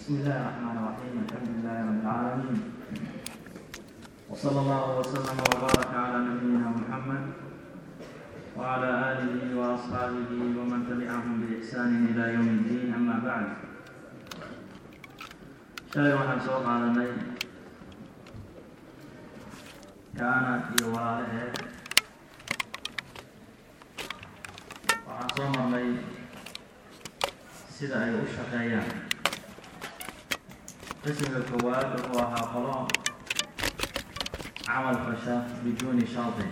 بسم الله الرحمن الرحيم الحمد لله رب العالمين وصلى الله وسلم وبارك على نبينا محمد وعلى آله وأصحابه ومن تبعهم بإحسان إلى يوم الدين أما بعد shalay waxaan soo qaadanay kaana iyo walaalaheed waxaan soo marnay sida ay u shaqeeyaan qismiga koowaad wuxuu ahaa qolo camal fasha bijuuni shardin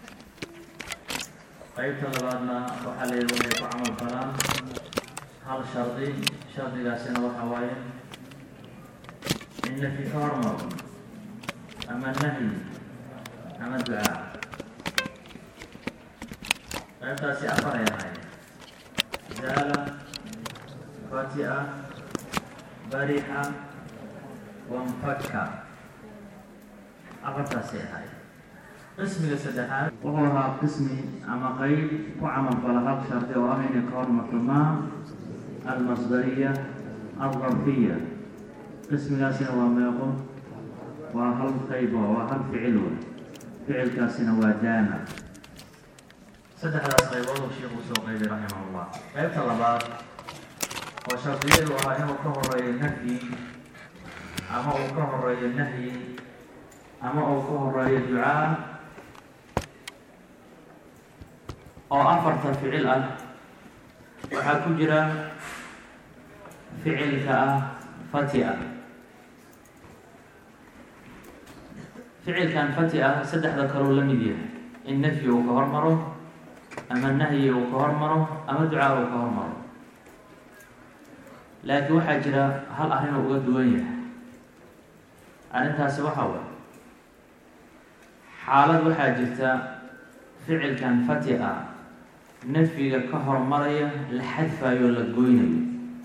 qeybta labaadna waxaa la yidhi waxay ku camal falaan hal shardi shardigaasina waxa waaye in nafi ka hormaro ama nahyi ama ducaa qaybtaasi afar ay ahayd zaala fati'a barixa wanfaka afartaasay ahayd qismiga saddexaad wuxuu ahaa qismi ama qeyb ku camal fala hal shardi oo ah inay ka hormarto maa almasdariya aldarfiya qismigaasina waa meeqo waa hal qayb oo waa hal ficil wey ficilkaasina waa daama saddexdaas qaybood uu sheikhu soo qeybay raximah llah qeybta labaad oo shardiyadu ahaa inuu ka horeeyo nafyi ama uu ka horeeyo nahyi ama uu ka horeeyo ducaa oo afarta ficil ah waxaa ku jira ficilka ah fati-a ficilkan fati ah saddexda kaleu la mid yahay in nafyi uu ka hormaro ama nahyi uu ka hormaro ama ducaa uu ka hormaro laakiin waxaa jira hal arrin uu uga duwan yahay arrintaasi waxa way xaalad waxaa jirta ficilkan fati a nafyiga ka hormaraya la xadfayo o la goynayo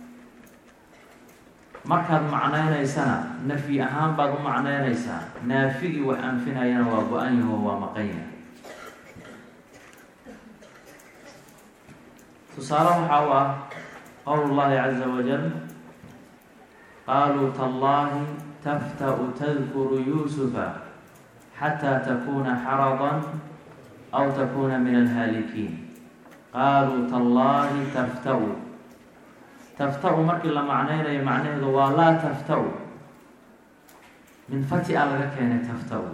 markaad macnaynaysana nafyi ahaan baad u macnaynaysaa naafigii wax anfinayana waa go-an yaho waa maqanya tusaale waxaa u ah qowl llahi caza wajal qaaluu tallahi tafta'u tadkuru yuusufa xataa takuna xaradan aw takuna min alhaalikiin qaaluu tallahi tafta'u tafta-u markii la macnaynayo macnaheedu waa laa tafta-u min fati-a laga keenay tafta-u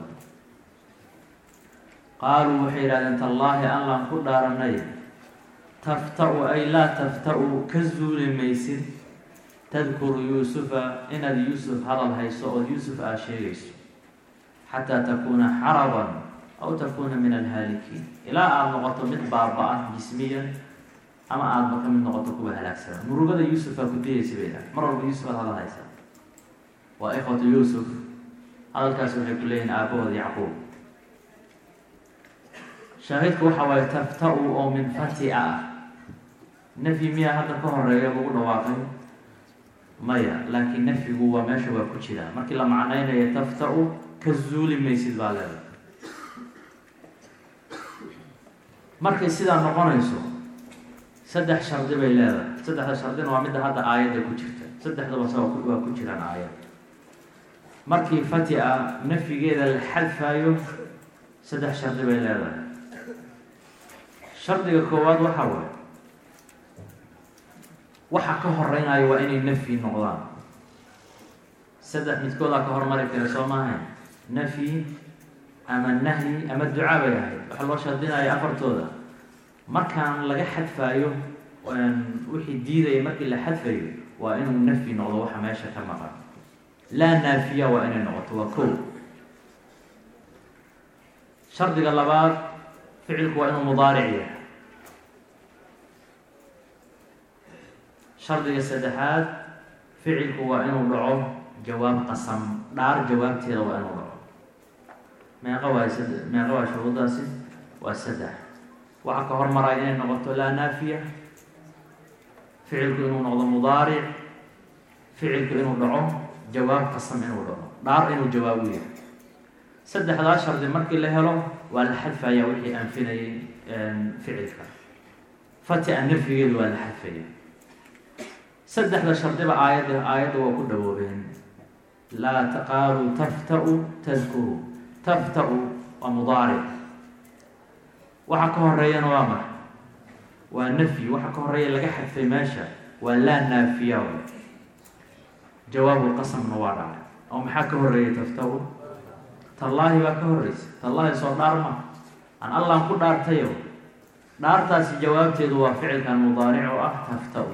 qaaluu waxay yidhahdeen tallaahi allaan ku dhaaranay tafta-u ay laa tafta-u ka zuuli maysid tadkuru yuusufa inaad yuusuf hadal hayso ood yuusuf aad sheegayso xataa takuuna xaraban aw takuuna min alhaalikiin ilaa aada noqoto mid baaba-ah jismiyan ama aadaba ka mid noqoto kuwa halaagsana murugada yuusufaa ku diyaysa bay dhahay mar walba yuusuf aad hadal haysaa waa ikhwatu yuusuf hadalkaasi waxay ku leeyihin aabahood yacquub shaahidku waxa waaye tafta-u oo min fati-a ah nafyi miyaa hadda ka horeeya lagu dhawaaqay maya laakiin nafyigu waa meesha waa ku jiraa markii la macnaynayo tafta-u ka zuuli maysid baa leedahay markay sidaa noqonayso saddex shardi bay leedahay saddexda shardina waa midda hadda aayadda ku jirta saddexdaba sa waa ku jiraan aayad markii fati-a nafyigeeda la xadfaayo saddex shardi bay leedahay shardiga koowaad waxa waay waxa ka horeynayo waa inay nafyi noqdaan saddex midkoodaa ka hormari kara soo maaha nafyi ama nahyi ama ducaa bay ahayd waxaa loo shardinaya afartooda markaan laga xadfaayo wixii diidaya markii la xadfayo waa inuu nafyi noqdo waxa meesha ka maqan laa naafiya waa inay noqoto waa kow shardiga labaad ficilku waa inuu mudaaric yahay shardiga saddexaad ficilku waa inuu dhaco jawaab qasam dhaar jawaabteeda waa inuu dhaco meeqa waay sad meeqa waa shuruudaasi waa saddex waxaa ka hormaraya inay noqoto laa naafiya ficilku inuu noqdo mudaaric ficilku inuu dhaco jawaab qasam inuu dhaco dhaar inuu jawaabu yahay saddexdaa shardi markii la helo waa la xadfaya wixii anfinayay ficilka fati-a nafyigeedu waa la xadfaya saddexda shardiba aayadda aayadda waa ku dhawoobeen laa qaaluu taftau tadkuru taftau waa mudaaric waxa ka horeeyana waa max waa nafyi waxa ka horeeya laga xadfay meesha waa laa naafiya jawaabu qasamna waa dhacay oo maxaa ka horeeyay taftau tallaahi baa ka horeysa tallaahi soo dhaar ma aan allaan ku dhaartayo dhaartaasi jawaabteedu waa ficilkan mudaaric oo ah taftau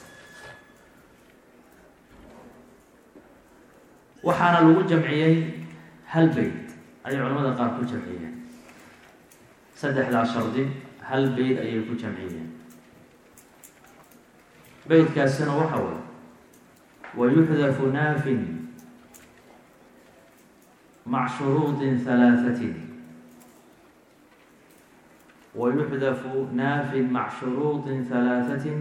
waxaana lagu jamciyey hal beyt ayay culamada qaar ku jamciyeen saddexdaa shardi hal beyt ayay ku jamciyeen beytkaasina waxa way wayuxdafu naafin mac shuruudi halaahatin wayuxdafu naafin mac shuruudi halaahatin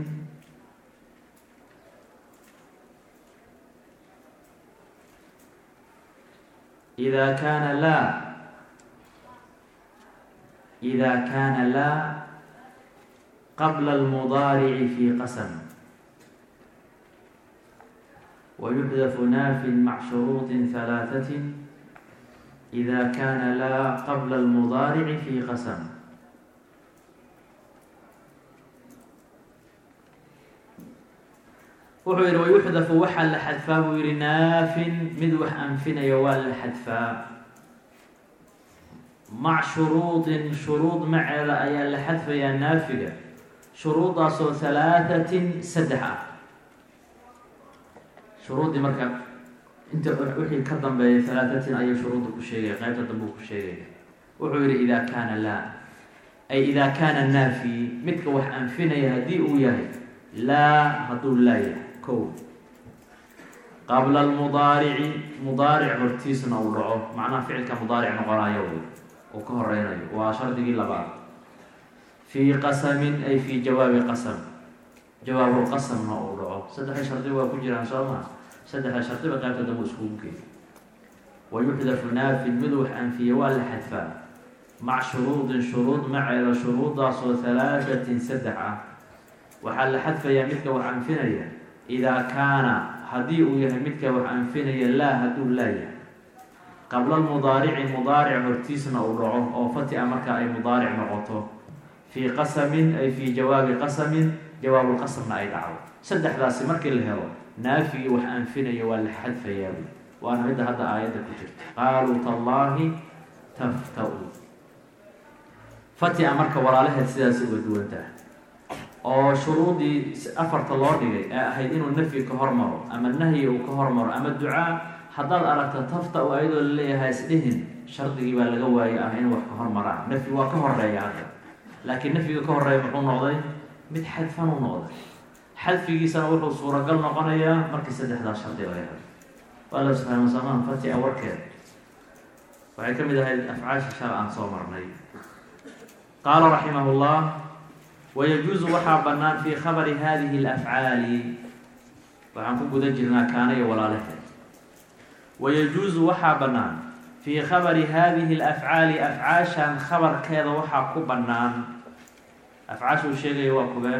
إذا كان لا إذا كان لا قبل المضارع في قسم ويحذف ناف مع شروط ثلاثة إذا كان لا قبل المضارع في قسم wuxuu yidhi wayuxdafu waxaa la xadfaa buu yihi naafin mid wax anfinaya waa la xadfaa mac shuruudin shuruud maceeda ayaa la xadfayaa naafiga shuruudaasoo halaatatin saddex ah shuruuddii marka inta wixii ka dambeeyay halaatatin ayay shuruudda ku sheegaya qaybta dambe u ku sheegaya wuxuu yihi idaa kaana laa ay idaa kaana naafi midka wax anfinaya haddii uu yahay laa hadduu laa yahay ko qabla almudaarici mudaaric hortiisna uu dhaco macnaha ficilka mudaaric noqonayo wy uu ka horeynayo waa shardigii labaad fii qasamin ay fii jawaabi qasam jawaabulqasamna uu dhaco saddexda shardi waa ku jiraan soo maa saddexda shardiba qaybta dambe iskugu geey wayuxdafu naafin mid wax anfiya waa la xadfaa mac shuruudin shuruud maceeda shuruudaasoo halaatatin saddex ah waxaa la xadfayaa midka wax anfinaya idaa kaana haddii uu yahay midka wax anfinaya laa hadduu laa yahay qabla lmudaarici mudaaric hortiisna uu dhaco oo fati-a marka ay mudaaric noqoto fii qasamin ay fii jawaabi qasamin jawaabulqasamna ay dhacdo saddexdaasi markii la helo naafigii wax anfinaya waa la xadfayaa waana midda hadda aayadda ku jirta qaaluu tallaahi tafta-u fati-a marka walaalaheed sidaas uga duwantaha oo shuruudii afarta loo dhigay ee ahayd inuu nafyi ka hormaro ama nahyi uu ka hormaro ama ducaa haddaad aragta tafta u ayadoo laleeyahay isdhihin shardigii baa laga waayay ah in wax ka hormaraan nafyi waa ka horeeya hadda laakiin nafyiga ka horeeya muxuu noqday mid xadfan u noqday xadfigiisana wuxuu suuragal noqonayaa markii saddexdaa shardi laga helo waa la subxaana samaan fati-a warkeed waxay ka mid ahayd afcaasha shal aan soo marnay qaala raximah llah wayajuusu waxaa bannaan fii khabari hadihi alafcaali waxaan ku guda jirnaa kaana iyo walaalaheed wayajuusu waxaa bannaan fii khabari hadihi alafcaali afcaashan khabarkeeda waxaa ku bannaan afcaasha uu sheegaya waa kubeen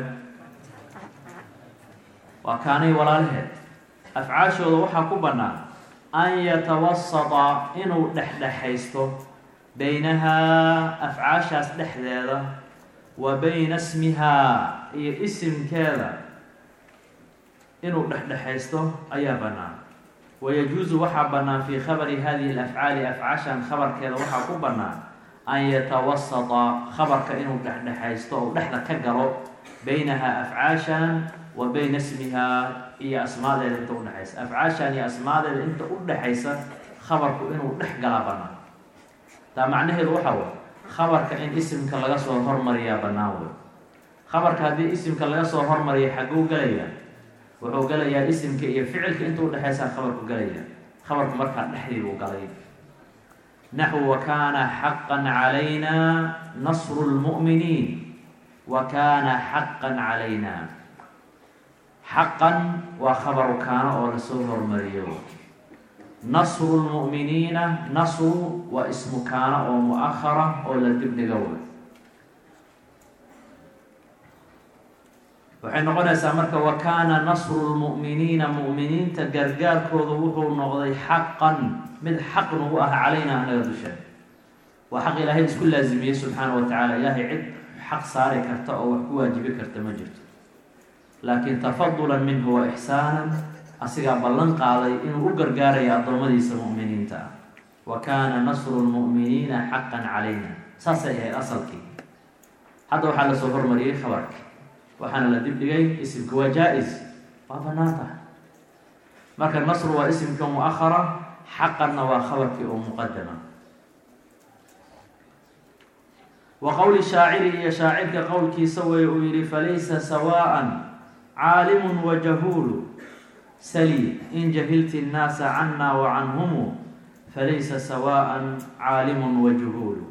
waa kaana iyo walaalaheed afcaashooda waxaa ku bannaan an yatawasata inuu dhexdhexaysto baynahaa afcaashaas dhexdeeda wa bayna smihaa iyo isimkeeda inuu dhexdhexaysto ayaa bannaan wayajuusu waxaa bannaan fii khabari hadihi alafcaali afcaashan khabarkeeda waxaa ku bannaan an yatawasata khabarka inuu dhexdhexaysto ou dhexda ka galo baynahaa afcaashan wa bayna smihaa iyo asmaadeeda inta udhexaysa afcaashan iyo asmaadeeda inta udhexaysa khabarku inuu dhex galaa bannaan taa macnaheedu waxaa way khabarka in isimka laga soo hormariyaa bannaan wey khabarka haddii isimka laga soo hormariya xagguu galayaa wuxuu galayaa isimka iyo ficilka inta udhexaysaa khabarku galaya khabarku markaa dhexdiibuu galay naxwu wa kaana xaqan calayna nasru lmu'miniin wa kaana xaqan calayna xaqan waa khabaru kaana oo lasoo hormariyo nasru lmu'miniina nasru waa ismu kaana oo mu-ahara oo la dibdhiga wey waxay noqonaysaa marka wa kaana nasru lmu'miniina mu'miniinta gargaarkooda wuxuu noqday xaqan mid xaq nagu ah calayna anaga dusheen waa xaq ilaahay isku laazimiyey subxaana wa tacaala ilaahay cid xaq saari karta oo wax ku waajibi karta ma jirto laakiin tafadulan minhu wa ixsaanan asigaa ballan qaaday inuu u gargaarayo addoommadiisa mu'miniinta ah wa kaana nasru lmu'miniina xaqan calayna saasay ahayd asalkii hadda waxaa lasoo hormariyey khabarka waxaana la dibdhigay isimka waa jaa-is waa banaan tahay marka nasru waa isimka mu-ahara xaqanna waa khabarkii oo muqadama wa qowli shaaciri iyo shaacirka qowlkiisa wey uu yihi falaysa sawaءa caalimu wajahuulu sali in jahilti الnaasa cana wacanhumu falaysa sawaءa caalimu wajuhuulu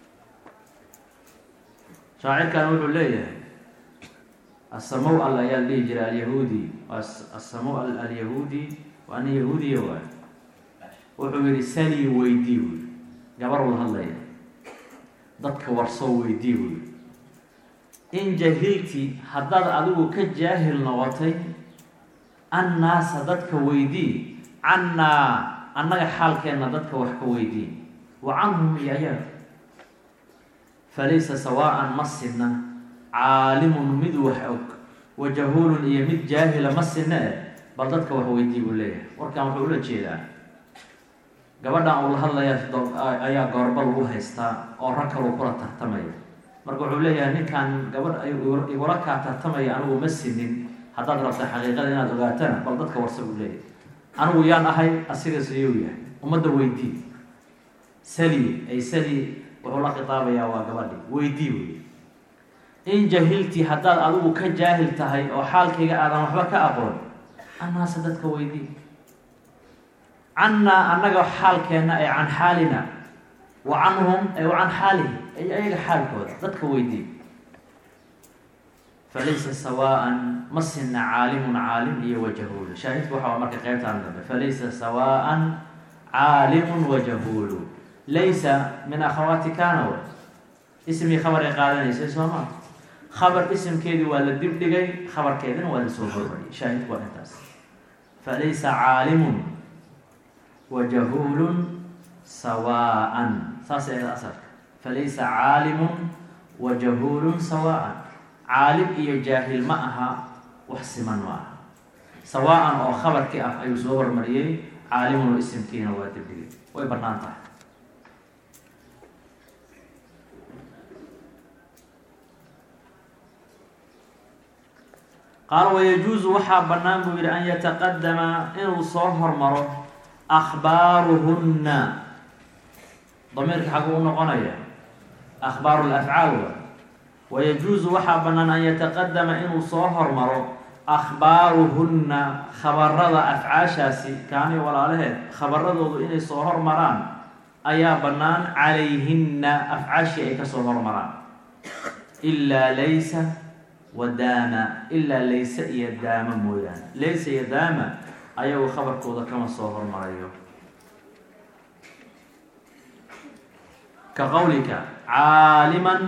shaacirkan wuxuu leeyahay asamow al ayaa dhihi jiray alyahuudi asamow al alyahuudi waa nin yahuudiya waay wuxuu yihi sali weydii wy gabar wada hadlaya dadka warsoo weydii wy in jahilti haddaad adigu ka jaahil noqotay annaasa dadka weydii cannaa annaga xaalkeenna dadka wax ka weydii wa canhum iyo ayaga falaysa sawaa'an ma sinna caalimun mid wax og wa jahuulun iyo mid jaahila ma sinna eh bal dadka wax weydii buu leeyahay warkan wuxuu ula jeedaa gabadhan uu la hadlaya ayaa goorba lagu haystaa oo rag kaluu kula tartamaya marka wuxuu leeyahay ninkan gabadh igula kaa tartamaya anigu ma sinin haddaad rabta xaqiiqada inaad ogaatana bal dadka warsa buu leeyahay anigu yaan ahay asiga siyuu yahay ummadda weydii sali ay sali wuxuu la khitaabayaa waa gabadhi weydii wey in jahilti haddaad adigu ka jaahil tahay oo xaalkayga aadan waxba ka aqoon annaase dadka weydii cannaa annaga xaalkeenna ay can xaalina wa canhum ay wa can xaalihi ay ayaga xaalkooda dadka weydii falaysa sawaa'an ma sinna caalimun caalim iyo wajahuulu shaahidku waxa marka qeybtaan dambe falaysa sawaa'an caalimun wajahuulu laysa min akhawaati kana w ismii khabar ay qaadanaysay soo maa khabar isimkeedii waa la dibdhigay khabarkeedina waa lasoo hormariyay shaahidku waa intaas falaysa caalimun wajahuulun sawaa'an saasay ahayd asalka falaysa caalimun wajahuulun sawaa'an caalim iyo jaahil ma aha wax siman ma aha sawaa'an oo khabarkii ah ayuu soo hormariyey caalimun oo isimkiina waa dibdhigay way bannaan tahay qaala wayajuusu waxaa bannaan buu yihi an yataqadama inuu soo hormaro akhbaaruhunna damiirka xaguu u noqonaya akhbaaru lafcaal wa wayajuusu waxaa bannaan an yataqadama inuu soo hormaro akhbaaruhunna khabarada afcaashaasi kaani walaalaheed khabaradoodu inay soo hormaraan ayaa bannaan calayhinna afcaashii ay kasoo hormaraan ilaa laysa wa daama ilaa layse iyo daama mooyaane laysa iyo daama ayagu khabarkooda kama soo hormarayo ka qowlika caaliman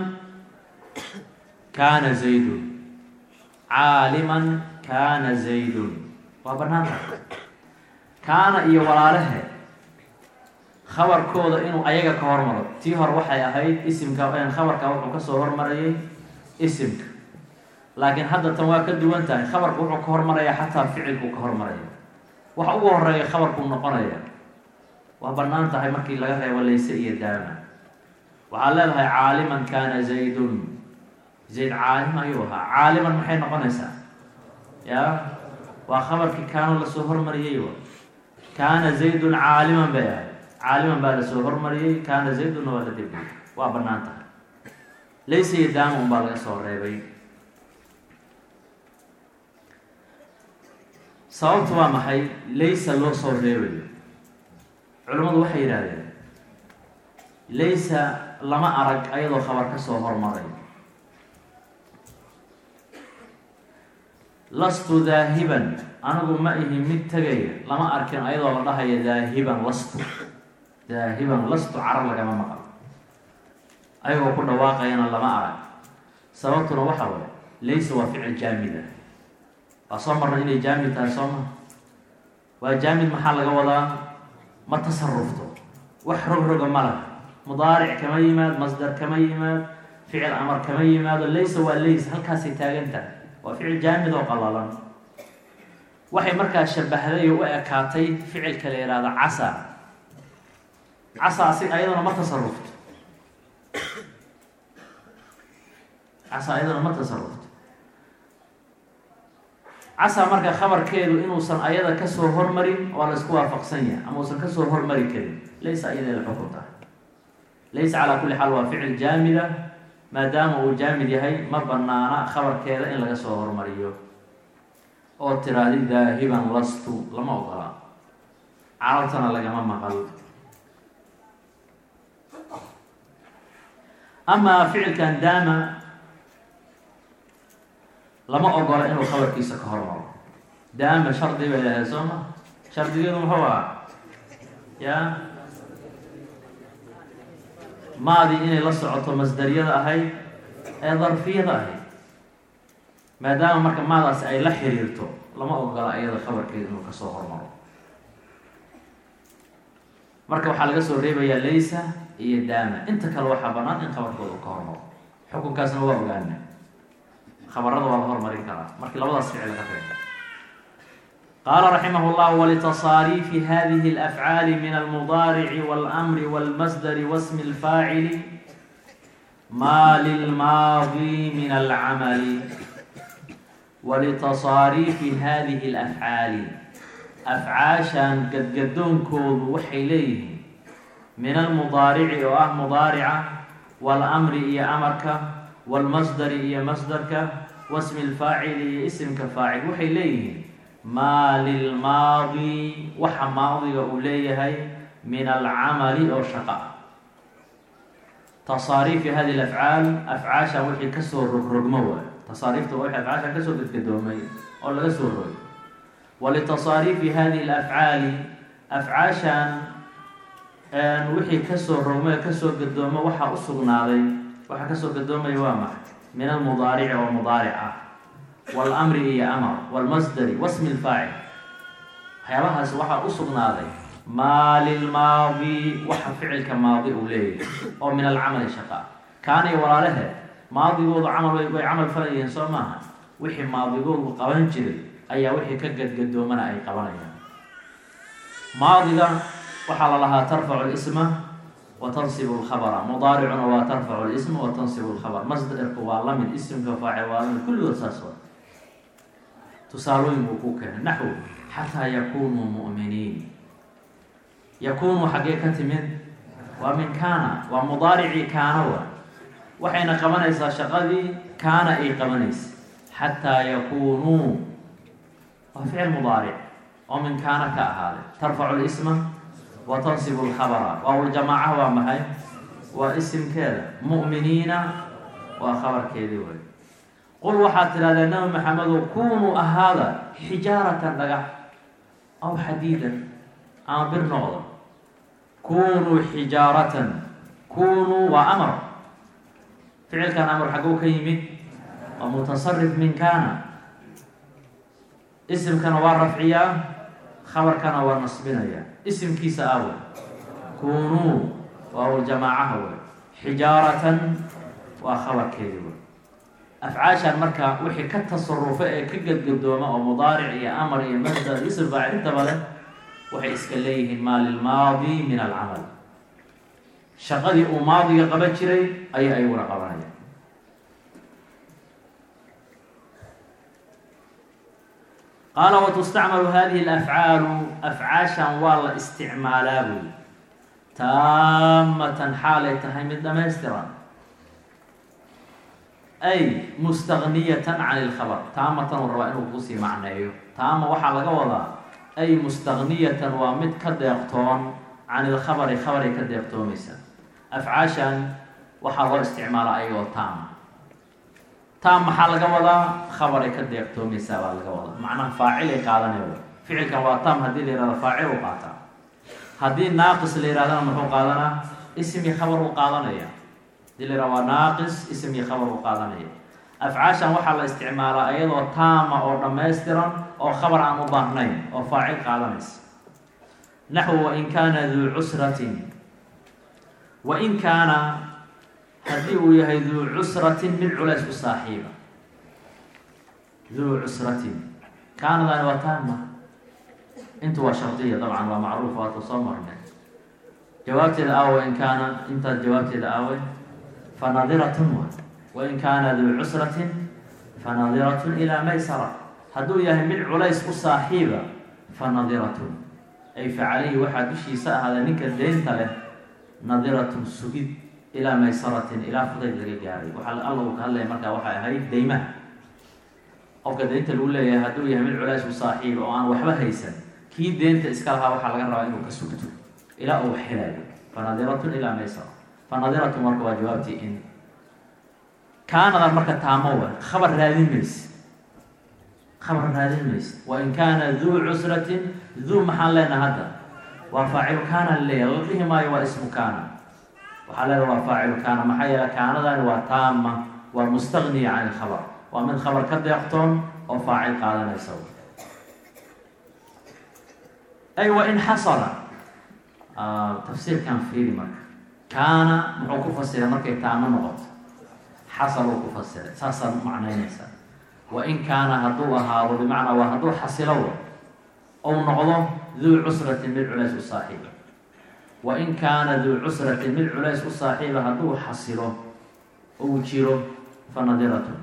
kaana zaydun caaliman kaana zaydun waa bannaanta kaana iyo walaalahe khabarkooda inuu ayaga ka hormaro tii hore waxay ahayd isimka khabarka wuxuu kasoo hormarayay isimka laakiin hadda tan waa ka duwan tahay khabarku wuxuu ka hormarayaa xataa ficilkuu ka hormaraya waxa ugu horeeya khabarkuu noqonaya waa bannaan tahay markii laga reebo layse iyo daama waxaad leedahay caaliman kaana zaydun zayd caalim ayuu ahaa caaliman maxay noqonaysaa ya waa khabarkii kaano lasoo hormariyey wa kaana zaydun caaliman bay ahayd caaliman baa lasoo hormariyey kaana zaydunna waa la dibiyey waa bannaan tahay layse iyo daama un baa laga soo reebay sababtu waa maxay laysa loo soo reebayo culimmadu waxay yidhaahdeen laysa lama arag ayadoo khabar ka soo hormaray lastu daahiban anigu ma ihi mid tegaya lama arkin ayadoo la dhahayo daahiban lastu daahiban lastu carab lagama maqal ayagoo ku dhawaaqayana lama arag sababtuna waxa waye laysa waa ficil jaamida waa soo marna inay jaamid tahay soo ma waa jaamid maxaa laga wadaa ma tasarufto wax rogroga ma laha mudaaric kama yimaad masdar kama yimaad ficil amar kama yimaado laysa waa lays halkaasay taagan tahay waa ficil jaamid oo qalalan waxay markaa shabahday oo u ekaatay ficilka la yihahdo casa casa asi ayadana ma tasarufto casa ayadana ma tasarufto casa marka khabarkeedu inuusan ayada kasoo hormarin waa la isku waafaqsan yahay ama uusan kasoo hormari karin laysa ayada la xukunta laysa calaa kulli xaal waa ficil jaamida maadaama uu jaamid yahay ma banaana khabarkeeda in laga soo hormariyo oo tiraadi daahiban lastu lama ogola carabtana lagama maqal amaa ficilkan daama lama ogola inuu khabarkiisa ka hormaro daama shardi bay lahayd soo ma shardigeedu muxuu ahaa ya maadii inay la socoto masdariyada ahayd ee darfiyada ahayd maadaama marka maadaasi ay la xiriirto lama ogola ayada khabarkeeda inuu kasoo hormaro marka waxaa laga soo reebayaa laysa iyo daama inta kale waxaa banaan in khabarkooda ka hormaro xukunkaasna waa ogaana khabarada waa la hormarin karaa markii labadaas ficil laga reebo qaala raximah llah walitasaariifi hadihi alafcaali min almudaarici walmri walmasdari wasmi alfaacili maa lilmaadi min alcamali walitasaariifi hadihi alafcaali afcaashan gadgadoonkoodu waxay leeyihiin min almudaarici oo ah mudaarica walamri iyo amarka walmasdari iyo masdarka wasmi lfaacili iyo isimka faacil waxay leeyihiin maa lilmaadi waxa maadiga uu leeyahay min alcamali oo shaqa tasaariifi hadi afcaal afcaashan wixii kasoo rogrogmo waay tasaariifta waa wixii afcaashan kasoo gadgadoomay oo laga soo rogay walitasaariifi hadihi alafcaali afcaashan wixii kasoo rogmay kasoo gadoomo waxaa u sugnaaday waxaa kasoo gadoomaya waa maxay min almudaarici oo mudaaric ah walamri iyo amar walmasdari wasmi lfaacil waxyaabahaas waxaa u sugnaaday maa lilmaadi waxa ficilka maadi uu leeyahay oo min alcamali shaqa kaaniyo walaalehe maadigoodu camal way camal falayeen soo maaha wixii maadigoodu qaban jiray ayaa wixii ka gadgadoomana ay qabanayaan maadiga waxaa la lahaa tarfacu lisma wa tansibu lkhabra mudaaricuna waa tarfacu lisma wa tansibu lkhabr masdarku waa lamid isimka faacil waa lamid kulligood saas wa tusaalooyin buu ku keenay naxw xataa yakunuu mu'miniin yakunu xaggee ka timid waa min kaana waa mudaaricii kaana wa waxayna qabanaysaa shaqadii kaana ay qabanaysa xataa yakunuu waa ficil mudaaric oo min kaana ka ahaaday tarfacu lisma wa tansibu lkhabra waawljamaaca waa maxay waa isimkeeda mu'miniina waa khabarkeedii wey qul waxaad tidhahdaa nabi maxamedow kunuu ahaada xijaaratan dhagax aw xadiidan ama bir noqdo kunuu xijaaratan kunuu waa amar ficilkan amar xagguu ka yimid waa mutasarif min kaana isimkana waa rafciyaa khabarkana waa nasbinaya isimkiisa awe kunuu waawljamaacaha wey xijaaratan waa khabarkeedii wey afcaashan marka wixii ka tasarufa ee ka gadgadooma oo mudaaric iyo amar iyo masdar ism faacil intaba leh waxay iska leeyihiin maa lilmaadi min alcamal shaqadii uu maadiga qaban jiray ayay ayaguna qabanaya qaala watustacmalu hadihi alafcaalu afcaashan waa la isticmaalaa buy taamatan xaalay tahay mid dhamaystiran ay mustagniyatan can ilkhabar taamatan uu rabaa inuu kusii macneeyo taama waxaa laga wadaa ay mustagniyatan waa mid ka deeqtoon can ilkhabari khabaray ka deeqtoomaysa afcaashan waxaa loo isticmaalaa ayagoo taama taam maxaa laga wadaa khabaray ka deeqtoomaysaa baa laga wadaa macnaha faacilay qaadanaya ficilkan waa taam haddii la yihahdo faacil u qaataa haddii naaqis la yihahdana muxuu qaadanaa ismi khabar u qaadanaya hadii la yihahdo waa naaqis ismi khabar u qaadanaya afcaashan waxaa la isticmaalaa iyadoo taama oo dhammaystiran oo khabar aan u baahnayn oo faacil qaadanaysa naxwu wain kaana duu cusratin wain kaana haddii uu yahay duu cusratin mid culays ku saaxiiba duu cusratin kaanadaani waa taama intu waa shardiya dabcan waa macruuf waata soo marnay jawaabteeda aawe in kaana intaas jawaabteeda aawe fanadiratun wa wain kaana duu cusratin fanadiratun ilaa maysara hadduu yahay mid culays u saaxiiba fanadiratun ay facalayhi waxaa dushiisa ahaada ninka deynta leh nadiratun sugid ilaa maysaratin ilaa fudayd laga gaaray waxaa alla uu ka hadlaya markaa waxay ahayd deymaha qofka deynta lagu leeyahay hadduu yahay mid culays u saaxiiba oo aan waxba haysan kii deynta iska lahaa waxaa laga rabaa inuu ka sugto ilaa uu xelayo fanadiratun ilaa maysara fanadiratun marka waa jawaabtii in kaanadan marka taamo wa khabar raadin mayse khabar raadin mayse wain kaana duu cusratin duu maxaan leenaha hadda waa faacilu kaana laleeyahay la dhihi maayo waa ismu kaana waxaa leedaha waa faacilu kaana maxaa yeele kaanadani waa taama waa mustagniya can ilkhabar waa mid khabar ka deeqtoon oo faacil qaadanaysa ay wain xasala tafsiirkan fiiri marka kaana muxuu ku fasiray markay taamo noqoto xasaluu ku fasiray saasaad macnaynaysaa wain kaana hadduu ahaado bimacnaa waa hadduu xasilow ou noqdo duu cusratin mid culays u saaxiiba wain kaana duu cusratin mid culays u saaxiiba hadduu xasilo ou jiro fanadiratun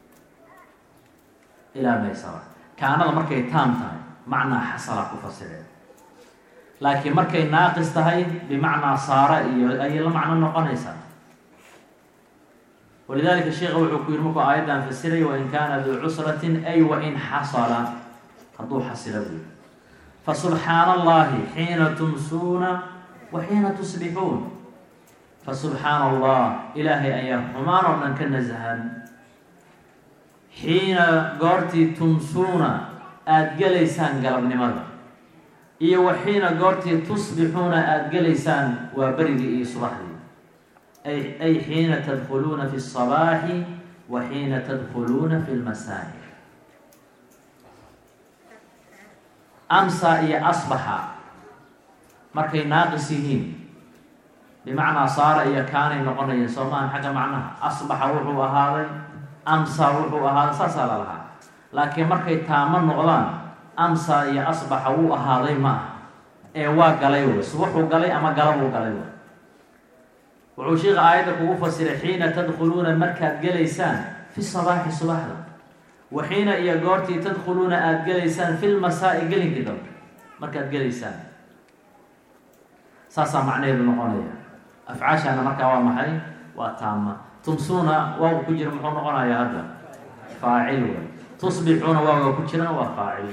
ilaa maysara kaanada markay taam tahay macnaa xasalaa ku fasireen laakiin markay naaqis tahay bimacnaa saara iyo ayay la macno noqonaysaa walidalika sheika wuxuu ku yihi markuu aayaddan fasiray wain kaana duu cusratin ay wain xasala hadduu xasilo buy fasubxaana allahi xiina tumsuuna wa xiina tusbixuun fasubxaana allah ilaahay ayaa xumaan oo dhan ka nasahan xiina goortii tumsuuna aada gelaysaan galabnimada iyo wa xiina goortii tusbixuuna aada gelaysaan waa berigii iyo subaxdii ay ay xiina tadkhuluuna fi الصabaaxi wa xiina tadkhuluuna fi اlmasaa'i amsa iyo asbaxa markay naaqis yihiin bimacnaa saara iyo kaanay noqonayeen soo maahan xagga macnaha asbaxa wuxuu ahaaday amsa wuxuu ahaaday saasaa la lahaa laakiin markay taamo noqdaan amsa iyo asbaxa wuu ahaaday ma aha ee waa galay wey subaxuu galay ama galabuu galay wey wuxuu sheika aayadda kugu fasiray xiina tadkhuluuna markaad gelaysaan fi sabaaxi subaxda wa xiina iyo goortii tadkhuluuna aada gelaysaan fi lmasaa'i gelinkii dambe markaad gelaysaan saasaa macnaheedu noqonaya afcaashaana markaa waa maxay waa taama tumsuuna waaga ku jira muxuu noqonayaa hadda faacil wey tusbixuuna waaga ku jirana waa faacil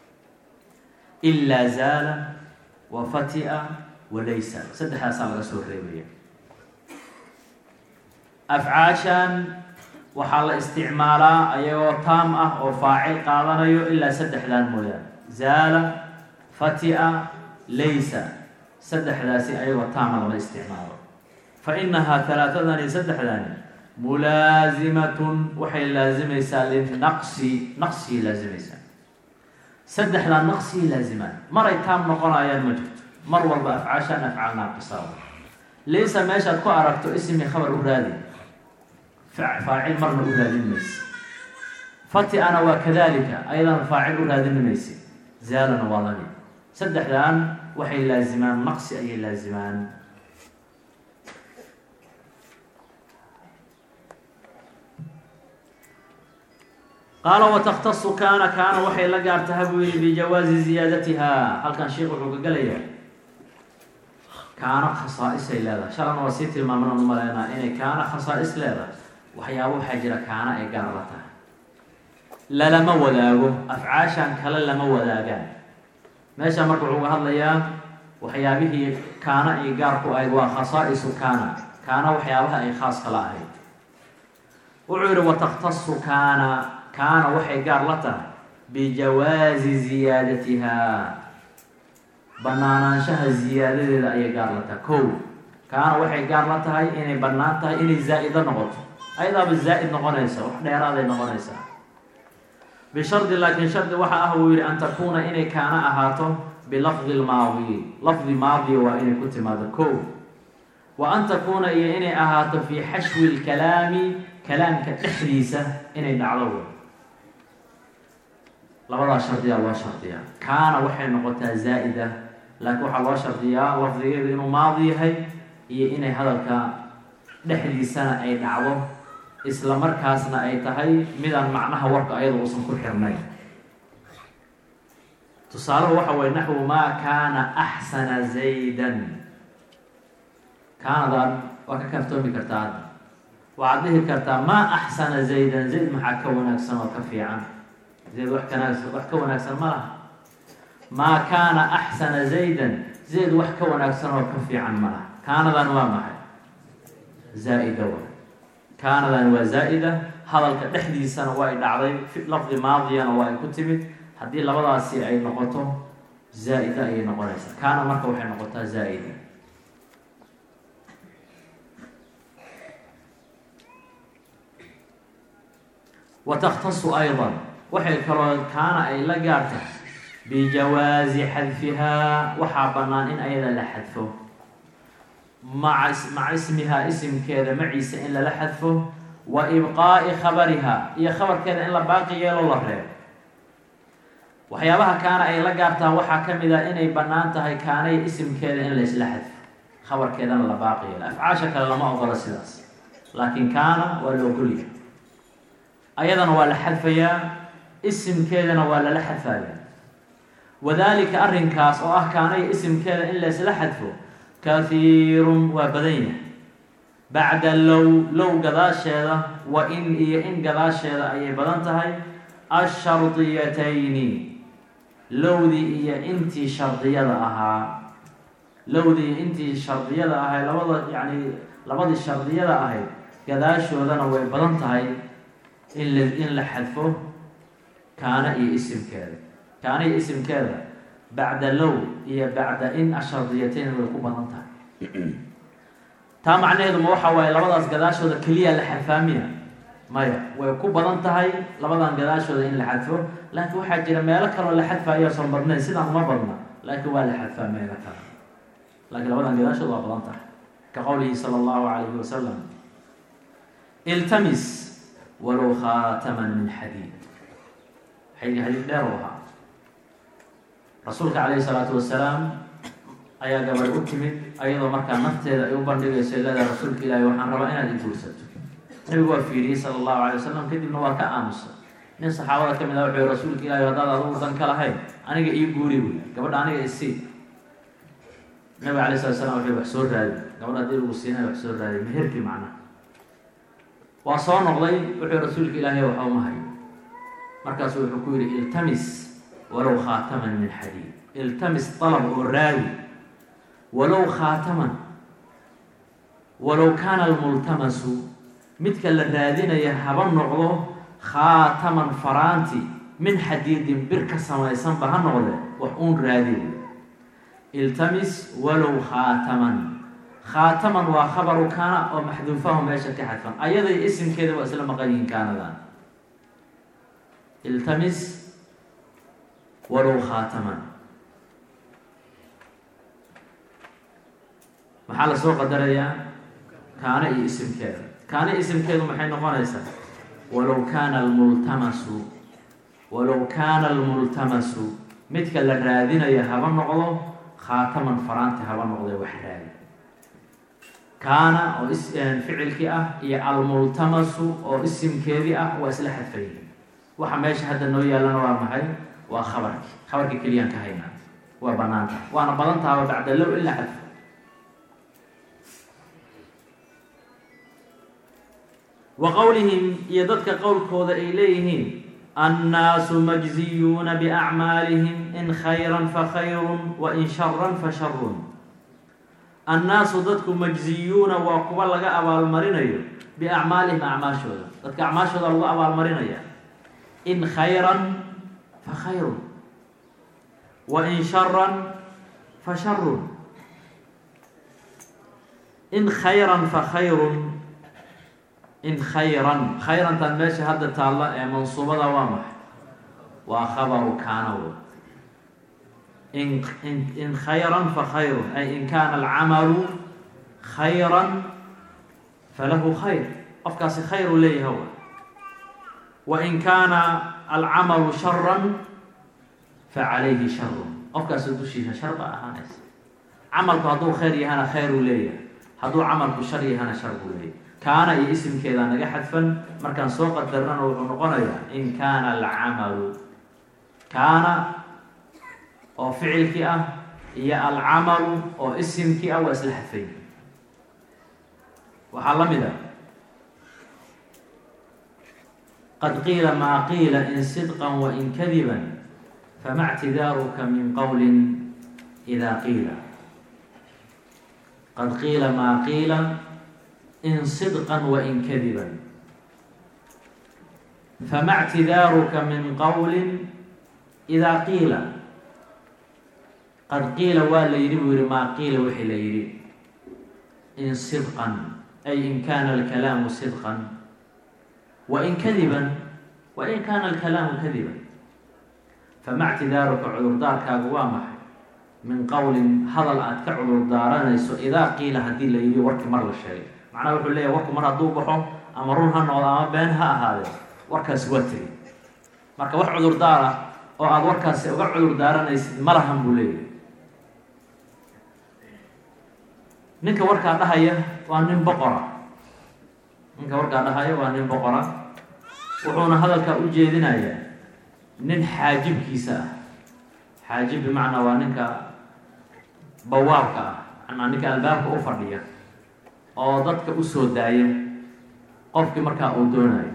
ilaa zaala wa fatia wa laysa saddexdaasaa laga soo reebaya afcaashan waxaa la isticmaalaa ayagoo taam ah oo faacil qaadanayo ilaa saddexdaan mooyaane zaala fatia laysa saddexdaasi ayagoo taama lama isticmaalo fa inahaa talaatadani saddexdani mulaazimatun waxay laazimaysaa linaqsi naqsigii laazimaysaa saddexdaa naqsigii laazimaan maray taam noqonayaan ma jirto mar walba afcaashaan afcaal naaqisaa laysa meeshaad ku aragto ismi khabar u raadi faacil marna u raadin mayse fati-ana waa kadalika ayadana faacil u raadin mayse zaalana waa lami saddexdan waxay laazimaan naqsi ayay laazimaan qaala wataktasu kaana kaana waxay la gaartaha buu yihi bijawaazi ziyaadatiha halkan sheikh wuxuu ka gelayaa kaana khasaa-isay leedahay shalana waa sii tilmaamana u maleynaa inay kaana khasaa-is leedahay waxyaaba waxaa jira kaana ay gaar la tahay lalama wadaago afcaashan kale lama wadaagaan meesha marka wuxuu ga hadlayaa waxyaabihii kaana iyo gaar ku ahayd waa khasaa-isu kaana kaana waxyaabaha ay khaas kala ahayd wuxuu yihi wataktasu kaana kaana waxay gaar la tahay bijawaazi ziyaadatiha banaanaanshaha ziyaadadeeda ayay gaar la tahay kow kaana waxay gaar la tahay inay bannaan tahay inay zaa-ido noqoto ayadaaba zaa'id noqonaysa wax dheeraaday noqonaysaa bishardi laakiin shardi waxa ah uu yihi an takuuna inay kaana ahaato bilafdi lmaadi lafdi maadiya waa inay ku timaado ko wa an takuuna iyo inay ahaato fii xashwi lkalaami kalaamka dhexdiisa inay dhacdo wey labadaa shardiyaa loo shardiyaa kaana waxay noqotaa zaa'ida laakiin waxaa loo shardiyaa lafdigeedu inuu maadi yahay iyo inay hadalka dhexdiisana ay dhacdo isla markaasna ay tahay midaan macnaha warka ayada uusan ku xirnayn tusaaluhu waxa weye naxwu maa kaana axsana zaydan kaanadan waa ka kaaftoomi kartaa hadda waxaad dhihi kartaa maa axsana zaydan zayd maxaa ka wanaagsan oo ka fiican zayd wax kanaagsan wax ka wanaagsan ma laha maa kaana axsana zaydan zayd wax ka wanaagsan oo ka fiican ma laha kaanadan waa maxay zaa-ida wa kaanadan waa zaa-ida hadalka dhexdiisana waa ay dhacday lafdi maadiyana waa ay ku timid haddii labadaasi ay noqoto zaa-ida ayay noqonaysaa kaana marka waxay noqotaa zaa-ida wa takhtasu aydan waxay kaloo kaana ay la gaarta bijawaazi xadfihaa waxaa bannaan in ayada la xadfo maca maca ismihaa isimkeeda maciisa in lala xadfo wa ibqaa'i khabariha iyo khabarkeeda in la baaqi yeelo la reebo waxyaabaha kaana ay la gaartaa waxaa ka mid ah inay bannaan tahay kaanay isimkeeda in laysla xadfo khabarkeedana la baaqi yeelo afcaasha kale lama ogola sidaas laakiin kaana waa la ogolyahay ayadana waa la xadfayaa isimkeedana waa lala xadfaya wadaalika arrinkaas oo ah kaanay isimkeeda in laysla xadfo kahiirun waa badan yahay bacda low low gadaasheeda wa in iyo in gadaasheeda ayay badan tahay ashardiyatayni lowdii iyo intii shardiyada ahaa lowdii iyo intii shardiyada ahayd labada yacni labadii shardiyada ahayd gadaashoodana way badan tahay in la in la xadfo kaana iyo isimkeeda kaana iyo isimkeeda bacda low iyo bacda in ashardiyatayn way ku badan tahay taa macnaheedu ma waxa waaye labadaas gadaashooda keliya la xadfaamiya maya way ku badan tahay labadan gadaashooda in la xadfo laakiin waxaa jira meelo kaloo la xadfaayo son badnayn sidaan uma badna laakiin waa la xadfaa meelo kale laakiin labadan gadaashooda waa badan tahay ka qowlihi sala allahu calayhi wasalam iltamis walow khaataman min xadiid xayga xadiid dheer u ahaa rasuulka calayhi salaatu wasalaam ayaa gabadh u timid ayadoo markaa nafteeda ay u bandhigayso leedahay rasuulka ilaahi waxaan rabaa inaad i guursato nabigu waa fiiriyey sala allahu alay wasalam kadibna waa ka aamusay nin saxaabada ka mid ah wuxuu rasuulka ilaahi haddaad adugu dan ka lahayn aniga ii guuri buy gabadha aniga isii nabiga alay slat slam wuxuu wax soo raadi gabadha haddii lagu siinay wax soo raadi meherkii macnaha waa soo noqday wuxuu rasuulka ilaahay waxa uma hayo markaasu wuxuu ku yihi iltamis walow khaataman min xadiid iltamis dalab oo raadi walow khaataman walow kaana almultamasu midka la raadinaya haba noqdo khaataman faraanti min xadiidin bir ka samaysanba ha noqde wax uun raadiy iltamis walow khaataman khaataman waa khabaru kaana oo maxduufahu meesha ka xadfan ayaday isimkeeda waa isla maqan yihiin kaanadan iltamis walow khaataman maxaa lasoo qadarayaa kaana iyo isimkeeda kaana isimkeedu maxay noqonaysaa walow kaana almultamasu walow kaana almultamasu midka la raadinaya haba noqdo khaataman faraanti haba noqde wax raadi kaana oo ficilkii ah iyo almultamasu oo isimkeedii ah waa isla xadfayihin waxa meesha hadda noo yaallana waa maxay waa khabarki khabarka keliyaan ka haynaa waa banaan tahay waana badan tahaba bacda low in la xadfo wa qowlihim iyo dadka qowlkooda ay leeyihiin annaasu majziyuuna biacmaalihim in khayran fa khayrun wa in sharan fa sharun annaasu dadku majziyuuna waa kuwa laga abaalmarinayo biacmaalihim acmaashooda dadka acmaashooda lagu abaalmarinaya in khayran fa khayrun wa in sharan fa sharun in khayran fa khayrun in khayran khayrantan meesha hadda taalla ee mansuubada waa maxay waa khabaru kaana w in in in khayran fa khayrun ay in kaana alcamalu khayran falahu khayr qofkaasi khayr uu leeyahay w wain kaana alcamalu sharan facalayhi sharun qofkaasi dushiisa shar baa ahaanaysa camalku hadduu khayr yahana khayr uu leeyahay hadduu camalku shar yahana shar buu leeyahay kaana iyo isimkeeda naga xadfan markaan soo qadarnana wuxuu noqonayaa in kaana alcamalu kaana oo ficilkii ah iyo alcamalu oo isimkii ah waa isla xadfay waxaa la mid a qad qiila maa qiila in sidqan wain kadiban fama ctidaaruka min qowlin idaa qiila qad qiila maa qiila in sidqan wain kadiban fama ctidaaruka min qowlin idaa qiila qad qiila waa la yidhi buu yihi maa qiila wixii la yidhi in sidqan ay in kaana alkalaamu sidqan wain kadiban wain kaana alkalaamu kadiban fama ctidaaruka cudurdaarkaagu waa maxay min qowlin hadal aad ka cudurdaaranayso idaa qiila haddii la yidhi warkii mar la sheegay macnaha wuxuu leeyahy warku mar hadduu baxo ama run ha noqdo ama been ha ahaadee warkaasi waa tegi marka wax cudurdaar ah oo aada warkaasi uga cudurdaaranaysid ma lahan buu leeyahy ninka warkaa dhahaya waa nin boqora ninka warkaa dhahaya waa nin boqora wuxuuna hadalkaa u jeedinayaa nin xaajibkiisa ah xaajib bimacnaa waa ninka bawaabka ah manaa ninka albaabka u fadhiya oo dadka usoo daaya qofkii markaa uu doonayo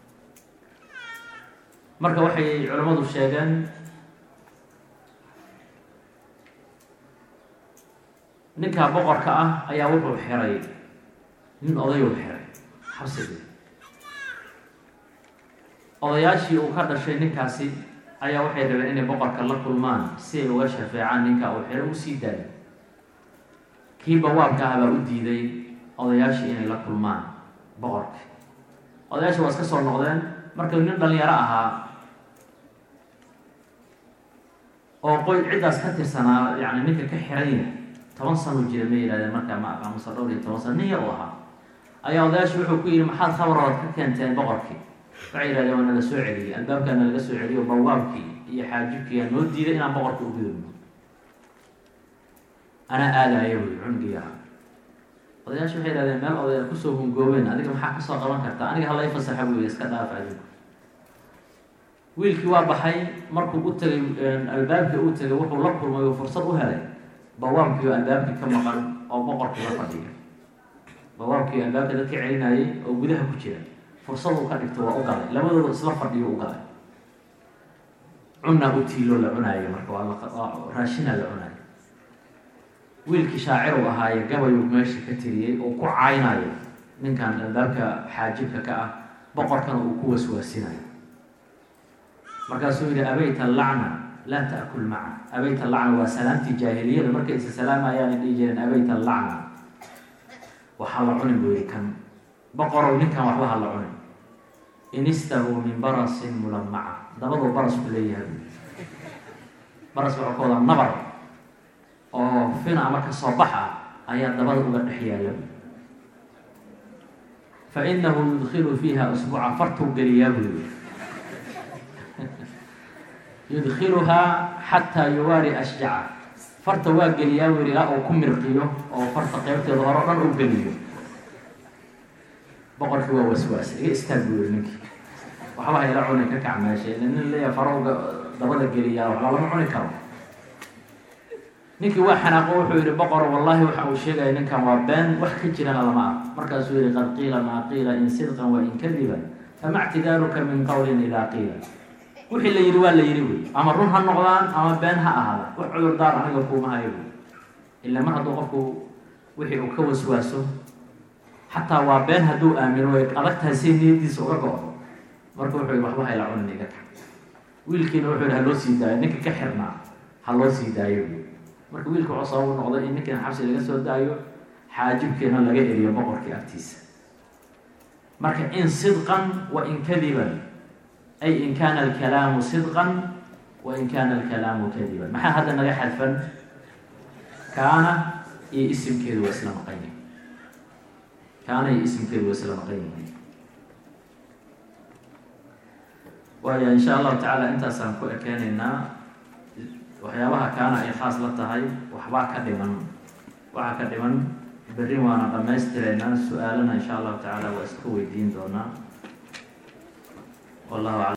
marka waxay culimmadu sheegeen ninkaa boqorka ah ayaa wuxuu xiray nin odayuu xiray xabsigii odayaashii uu ka dhashay ninkaasi ayaa waxay rabeen inay boqorka la kulmaan si ay uga shafeecaan ninkaa uu xiro usii daayo kii bawaabka ah baa u diiday odayaashii inay la kulmaan boqorki odayaashii waa iska soo noqdeen markuu nin dhalinyaro ahaa oo qoy ciddaas ka tirsanaa yani ninka ka xiran yahay toban sano jira ma yihahdeen markaa ma aqaamusa dhowr iyo toban sano nin yar u ahaa ayaa odayaashii wuxuu ku yidhi maxaad khabarood ka keenteen boqorkii waxay yihahdeen waa nala soo celiyey albaabkaa nalaga soo celiyo bawaabkii iyo xaajibkiiyaa noo diiday inaan boqorka u gudubno anaa aadaayo wy cunugii ahaa odayaasha waxay yihahdeen meel odaya kusoo hungoobeen adiga maxaa kasoo qaban kartaa aniga halay fasaxa buy iska dhaaf adinku wiilkii waa baxay markuu u tegay albaabkii uu tegay wuxuu la kulmay oo fursad u helay bawaabkii oo albaabkii ka maqan oo boqorkii la fadhiya bawaabkii albaabka dadka celinayay oo gudaha ku jira fursaduu ka dhigto waa u galay labadooda isla fadhiyo u galay cunaa u tiiloo la cunaayo marka waa raashinaa la cunaayo wiilkii shaacir uu ahaaye gabayuu meesha ka tiriyey oo ku caynayo ninkan albaabka xaajibka ka ah boqorkana uu ku waswaasinayo markaasuu yihi abayta lacna laa taakul maca abayta lacna waa salaamtii jaahiliyada markay isa salaamayaan ay dhihi jireen abayta lacna waxaa la cunin buu yihi kan boqorow ninkan waxba ha la cunin inistahu min barasin mulamaca dabaduu baras ku leeyahay baras waxuu ka wadaa nabar oo fina ama ka soo bax ah ayaa dabada uga dhex yaala fa inahu yudkilu fiiha usbuuca fartuu geliyaa buu yihi yudkiluhaa xataa yuwaari ashjaca farta waa geliyaa buu yihi ilaa uu ku mirqiyo oo farta qeybteeda hore o dhan u geliyo boqorkii waa waswaas iga istaag buu yihi ninkii waxba hayla cuni ka kac meesha nin leeya farowga dabada geliyaa waxba lama cuni karo ninkii waa xanaaqo wuxuu yihi boqor wallahi waxa uu sheegaya ninkan waa been wax ka jirana lama ark markaasuu yihi qad qiila maa qiila in sidqan wa in kadiban fama ctidaaruka min qowlin idaa qiila wixii la yidhi waa la yidhi wey ama run ha noqdaan ama been ha ahaada wax cudurdaar aniga kuuma hayo wey ila mar hadduu qofku wixii uu ka waswaaso xataa waa been hadduu aamino way adag tahay say niyadiisa uga go-do marka wuxuu yihi waxba hayla cunin iga ka wiilkiina wuxuu yihi haloo sii daayo ninka ka xirnaa ha loo sii daayo wey marka wiilka wuxuu sababu noqday in ninkiina xabsi laga soo daayo xaajibkiina laga eriyo boqorkii agtiisa marka in sidqan wa in kadiban ay in kaana alkalaamu sidqan wa in kaana alkalaamu kadiban maxaa hadda naga xadfan kaana iyo isimkeedu waa isla maqan yihin kaana iyo isimkeedu waa isla maqan yihiin waaya insha allahu tacaala intaasaan ku ekeenaynaa waxyaabaha kaana ay khaas la tahay waxbaa ka dhiman waxaa ka dhiman berri waana dhammaystireynaa su-aalana insha allahu tacaala waa iska weydiin doonaa wallahu aclam